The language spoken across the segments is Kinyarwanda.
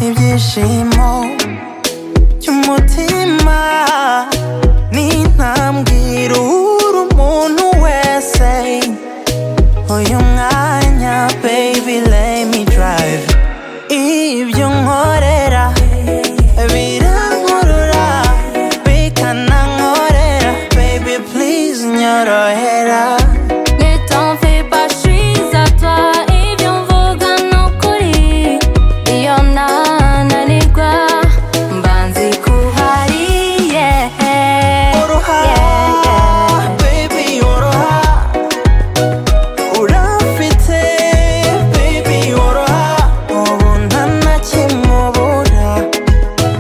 ibyishimo by'umutima ni intambwira uhura umuntu wese uyu mwanya baby let me drive ibyo nkorera birankurura bikanankorera baby please nyorohera Ne t'en fais pas, je suis à toi et viens vugana ukuri iyo nananirwa mba nzikuhari Oroha, baby oroha Urafite, baby oroha Ubu nta na kimubura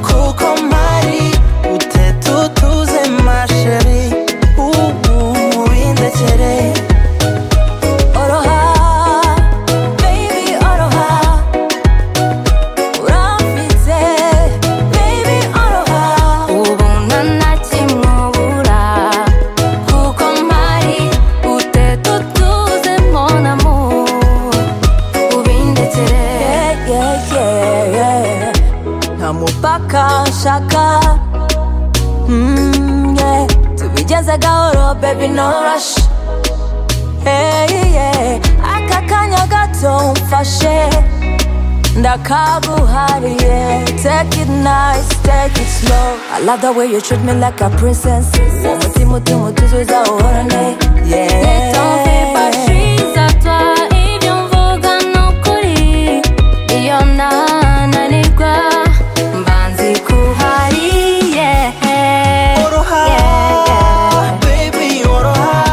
Kuko mpari utete utuze masheri Ubu bindekere oroha baby oroha urafite baby oroha ubu ntanakimubura kuko mpari utete utuze mon amour ubindekere nta mupaka nshaka Mm, yeah. tubigeze gahoro baby no rush hey, yeah. aka kanya gato mfashe ndakaguhariye take it nice take it slow i love the way you treat me like a princess umutima utuma utuzuza uhorane Ne t'en fais pas, je suis à toi et viens mvugana ukuri iyo nananirwa mba nzikuhariye Oroha, baby oroha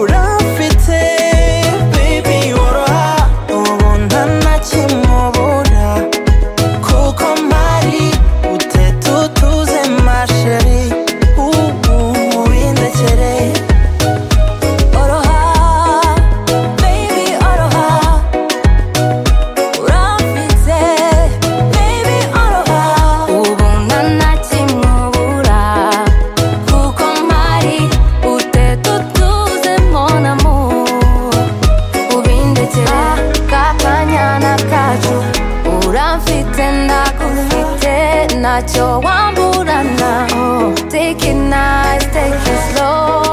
Urafite, baby oroha Ubu nta na kimubura Kuko mpari utete utuze masheri Ubu bindekere Oroha, baby oroha Urafite, baby oroha ubu ntanakimubura kuko mpari utete utuze mon amour ubindekera kakanyana kacu uramfite ndagufite ntacyo wamburana take it nice take it slow